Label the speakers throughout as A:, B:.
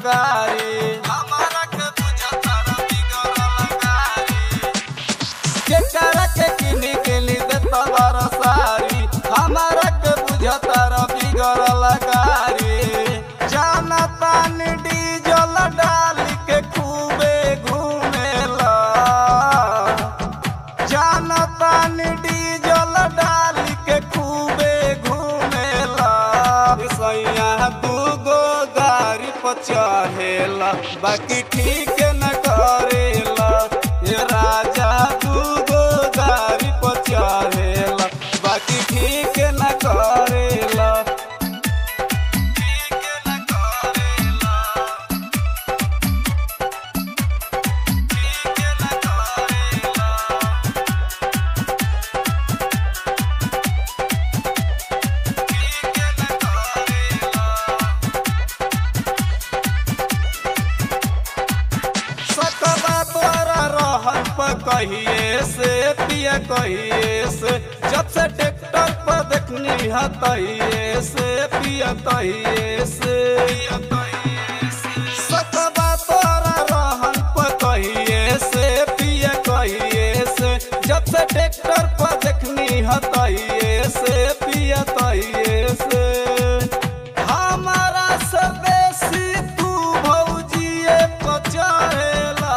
A: गारी हमारा के बुझता बिगड़ल गारी केकरा के किनी के ली देता बारा सारी हमारा के बुझता बिगड़ल गारी जाना तानी डीजल डाल के खूबे घूमेला जाना तानी डीजल डाल के खूबे घूमेला सैया दूगो गाड़ी पर चढ़ेला बाकी ठीक न करेला ये राजा दूगो गाड़ी पर चढ़ेला बाकी ठीक न करेला ठीक न करेला ठीक न करेला सकबा तोरा रहन पर कहिए से पिया कहिए से जब से ट्रैक्टर पर देखनी है तहिए से पिया तहिए से सकबा तोरा रहन पर कहिए से पिया कहिए से जब से ट्रैक्टर पर देखनी है तहिए से पिया तहिए से हमारा से बेसी तू भौजिए पचहेला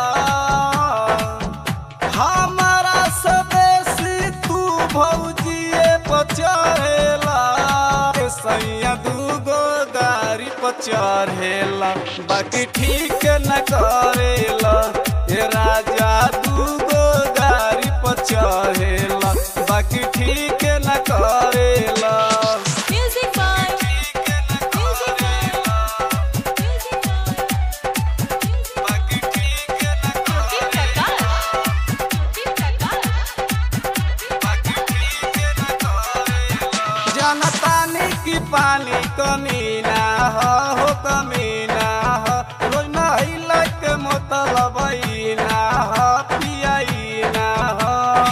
A: हमारा से बेसी तू भौजिए पचहेला ए सैया दूगो गाड़ी पर चढ़ेला बाकी ठीक न करेला ए राजा दूगो गाड़ी पर चढ़ेला बाकी ठीक न करेला
B: Music by Music by Music by
A: बाकी ठीक न
B: Jyoti Prakash Jyoti Prakash
A: जनतानी की पानी कमीना हो हो कमीना हो रोज नहिला के मतलब ना हो पियाईना हो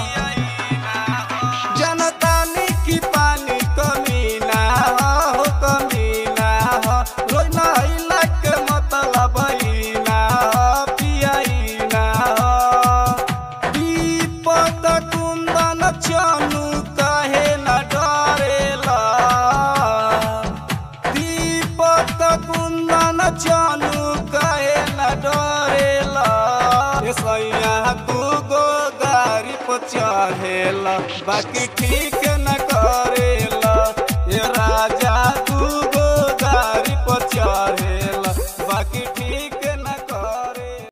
A: जनतानी की पानी कमीना हो हो कमीना हो रोज नहिला के मतलब ना हो पियाईना हो विपद कुंदन चनु कहे न डरेला दीपक कुंदन चनु कहे न डरेला ए सैया दूगो गाड़ी पर चढ़ेला बाकी ठीक न